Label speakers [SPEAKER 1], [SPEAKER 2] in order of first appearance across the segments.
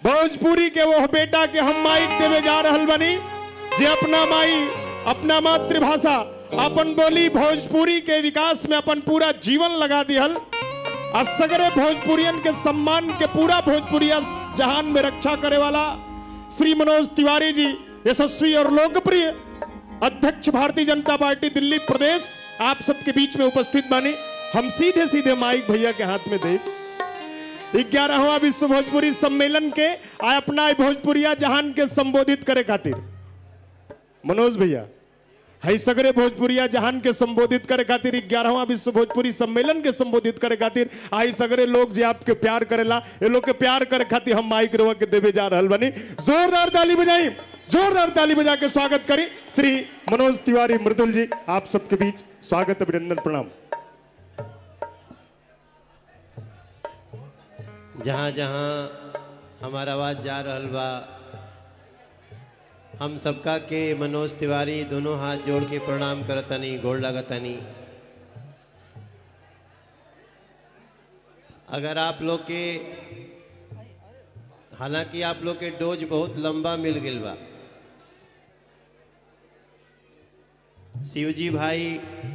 [SPEAKER 1] भोजपुरी के वो बेटा के हम माइक देवे जा रहल बनी जे अपना माई अपना मातृभाषा अपन बोली भोजपुरी के विकास में अपन पूरा जीवन लगा दिहल आ सगरे भोजपुरियन के सम्मान के पूरा भोजपुरिया जहान में रक्षा करे वाला श्री मनोज तिवारी जी यशस्वी और लोकप्रिय अध्यक्ष भारतीय जनता पार्टी दिल्ली प्रदेश आप सबके बीच में उपस्थित बानी हम सीधे सीधे माइक भैया के हाथ में दे ग्यारहवा विश्व भोजपुरी सम्मेलन के आ अपना ई भोजपुरिया जहान के संबोधित करे खातिर मनोज भैया हई सगरे भोजपुरिया जहान के संबोधित करे खातिर ग्यारहवा विश्व भोजपुरी सम्मेलन के संबोधित करे खातिर आई सगरे लोग जे आपके प्यार करेला ये लोग के प्यार करे खातिर हम माइक रवा के देवे जा रहल बनी जोरदार ताली बजाई जोरदार ताली बजा के स्वागत करी श्री मनोज तिवारी मृदुल जी आप सबके बीच स्वागत अभिनंदन प्रणाम
[SPEAKER 2] जहाँ जहाँ हमारा आवाज़ जा रहल बा हम सबका के मनोज तिवारी दोनों हाथ जोड़ के प्रणाम करतनी गोड़ लगतनी अगर आप लोग के हालांकि आप लोग के डोज बहुत लंबा मिल गई बा शिवजी भाई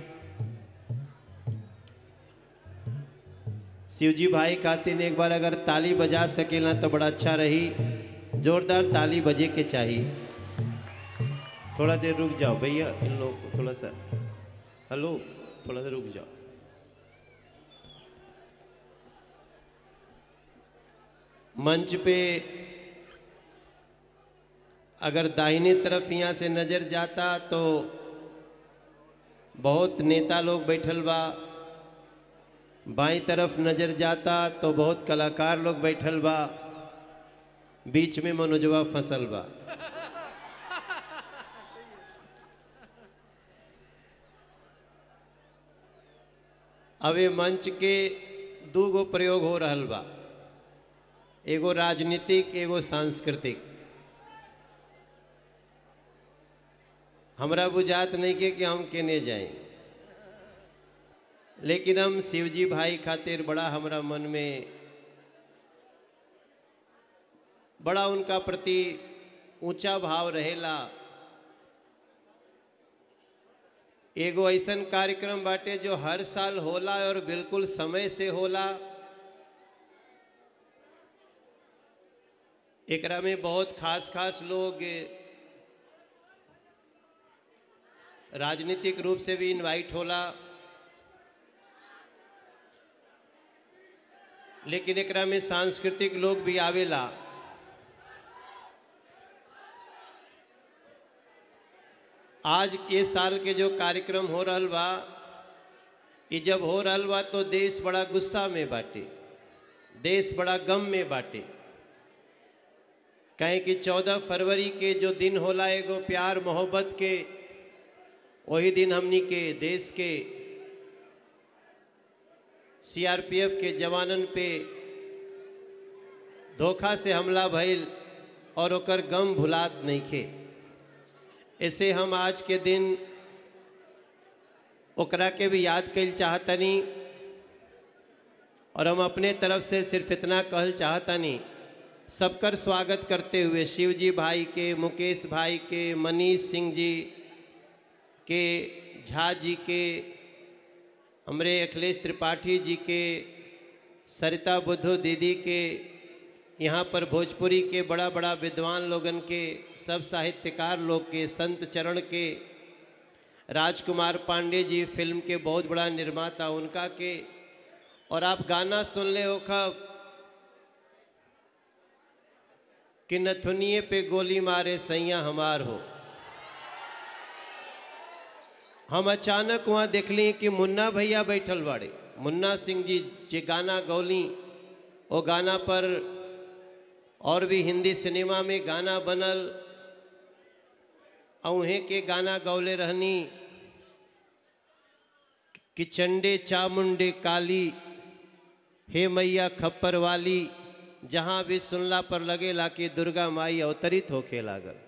[SPEAKER 2] शिवजी भाई खातिर एक बार अगर ताली बजा सकेला तो बड़ा अच्छा रही जोरदार ताली बजे के चाहिए थोड़ा देर रुक जाओ भैया इन लोगों को थोड़ा सा हेलो थोड़ा सा रुक जाओ मंच पे अगर दाहिने तरफ यहाँ से नज़र जाता तो बहुत नेता लोग बैठल बा बाई तरफ नजर जाता तो बहुत कलाकार लोग बैठल बा बीच में मनोजवा फसल बा अब ये मंच के दू गो प्रयोग हो रहल बा एगो राजनीतिक एगो सांस्कृतिक हमरा बुझात नहीं के कि हम केने जाएं लेकिन हम शिवजी भाई खातिर बड़ा हमरा मन में बड़ा उनका प्रति ऊंचा भाव रहेला एगो ऐसन कार्यक्रम बाटे जो हर साल होला और बिल्कुल समय से होला एकरा में बहुत खास खास लोग राजनीतिक रूप से भी इनवाइट होला लेकिन एकरा में सांस्कृतिक लोग भी आवेला आज ये साल के जो कार्यक्रम हो रहल बा ये जब हो रहल बा तो देश बड़ा गुस्सा में बाटे देश बड़ा गम में बाटे कहें कि चौदह फरवरी के जो दिन होला एगो प्यार मोहब्बत के वही दिन हमनी के देश के सीआरपीएफ के जवानन पे धोखा से हमला भइल और ओकर गम भुलात नहीं खे ऐसे हम आज के दिन ओकरा के भी याद कल चाहतनी और हम अपने तरफ से सिर्फ इतना कहल चाहतनी सबकर स्वागत करते हुए शिवजी भाई के मुकेश भाई के मनीष सिंह जी के झा जी के हमरे अखिलेश त्रिपाठी जी के सरिता बुद्धू दीदी के यहाँ पर भोजपुरी के बड़ा बड़ा विद्वान लोगन के सब साहित्यकार लोग के संत चरण के राजकुमार पांडे जी फिल्म के बहुत बड़ा निर्माता उनका के और आप गाना सुन ले हो खब कि नथुनिए पे गोली मारे सैया हमार हो हम अचानक वहाँ देखली कि मुन्ना भैया बैठल बाड़े मुन्ना सिंह जी जे गाना गौली वो गाना पर और भी हिंदी सिनेमा में गाना बनल अहें के गाना गौले रहनी कि चंडे चामुंडे काली हे मैया खप्पर वाली जहाँ भी सुनला पर लगेला कि दुर्गा माई अवतरित होके लागल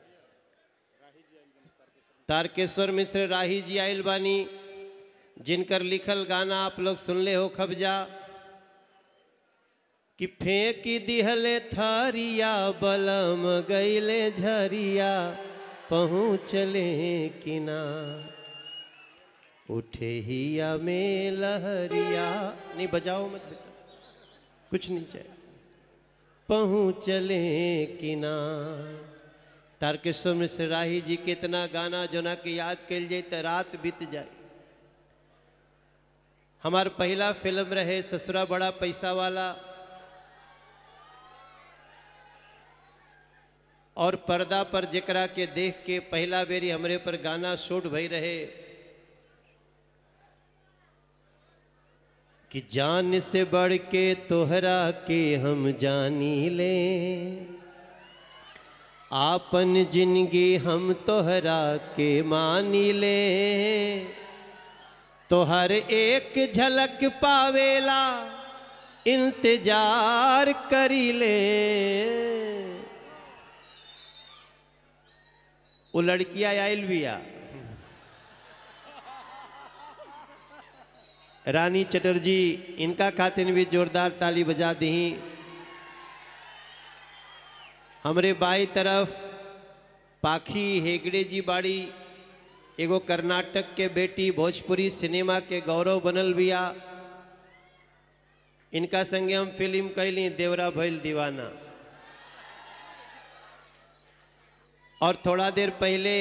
[SPEAKER 2] तारकेश्वर मिश्र राही जी आयल बानी जिनकर लिखल गाना आप लोग सुनले हो खबजा कि फेंक दिहले थारिया बलम गईले झरिया पहुँचले किना उठे हिया में लहरिया नहीं बजाओ मत बेटा कुछ नहीं चाहिए पहुँचले किना तारकेश्वर मिश्र राही जी के इतना गाना जोना के याद कल जाए तो रात बीत जाए हमार पहला फिल्म रहे ससुरा बड़ा पैसा वाला और पर्दा पर जेकरा के देख के पहला बेरी हमरे पर गाना शूट भई रहे कि जान से बढ़ के तोहरा के हम जानी ले आपन जिंदगी हम तोहरा के मानी ले तोहर एक झलक पावेला इंतजार करी ले वो लड़किया आयल बिया रानी चटर्जी इनका खातिर भी जोरदार ताली बजा दी हमरे बाई तरफ पाखी हेगड़े जी बाड़ी एगो कर्नाटक के बेटी भोजपुरी सिनेमा के गौरव बनल बिया इनका संगे हम फिल्म कैली देवरा भैल दीवाना और थोड़ा देर पहले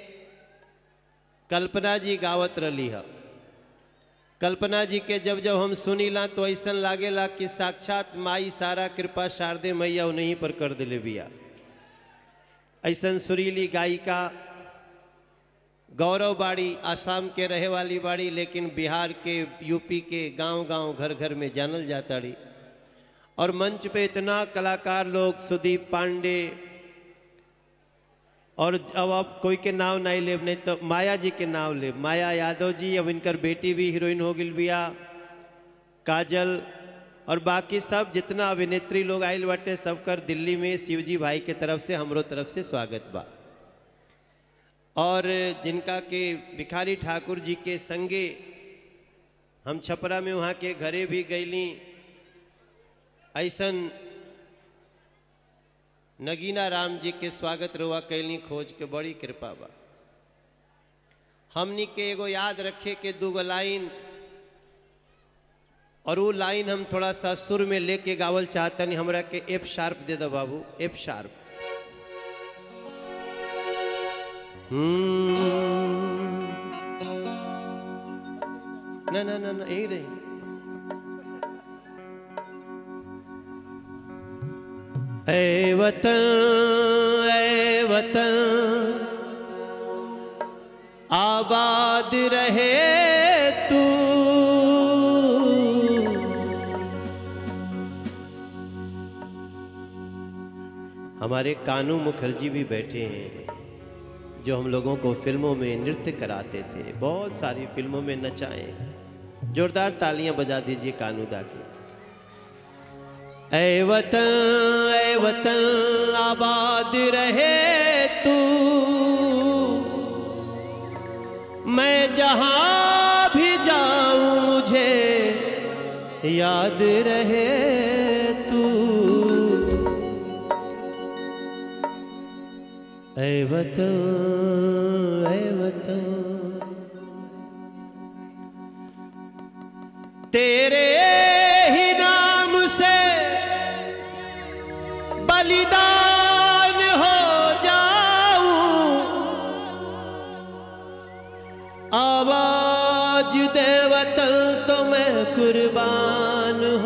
[SPEAKER 2] कल्पना जी गावत रही है कल्पना जी के जब जब हम सुनीला तो ऐसा लागेला कि साक्षात माई सारा कृपा शारदे मैया उन्हीं पर कर दिले बिया ऐसा सुरीली गायिका गौरव बाड़ी आसाम के रहे वाली बाड़ी लेकिन बिहार के यूपी के गांव गांव घर घर में जानल जाता रही और मंच पे इतना कलाकार लोग सुदीप पांडे और अब आप कोई के नाम नहीं लेब नहीं तो माया जी के नाम लेब माया यादव जी अब इनकर बेटी भी हीरोइन हो गई बिया काजल और बाकी सब जितना अभिनेत्री लोग आयल बाटे सबकर दिल्ली में शिवजी भाई के तरफ से हमरो तरफ से स्वागत बा और जिनका के भिखारी ठाकुर जी के संगे हम छपरा में वहाँ के घरे भी गईली ऐसन नगीना राम जी के स्वागत रुआ कैली खोज के बड़ी कृपा बा हमनी के एगो याद रखे के दूगो लाइन और वो लाइन हम थोड़ा सा सुर में लेके गावल चाहतनी हमरा के एफ शार्प दे दो बाबू एफ शार्प ना ना ना ना यही रही ऐ वतन ऐ वतन आबाद रहे तू हमारे कानू मुखर्जी भी बैठे हैं जो हम लोगों को फिल्मों में नृत्य कराते थे बहुत सारी फिल्मों में नचाए जोरदार तालियां बजा दीजिए कानूदा की ऐ वतन ऐ वतन आबाद रहे तू मैं जहां भी जाऊं मुझे याद रहे तू ऐ वतन ऐ वतन तेरे ही नाम से बलिदान हो जाऊं आवाज दे वतन तो मैं कुर्बान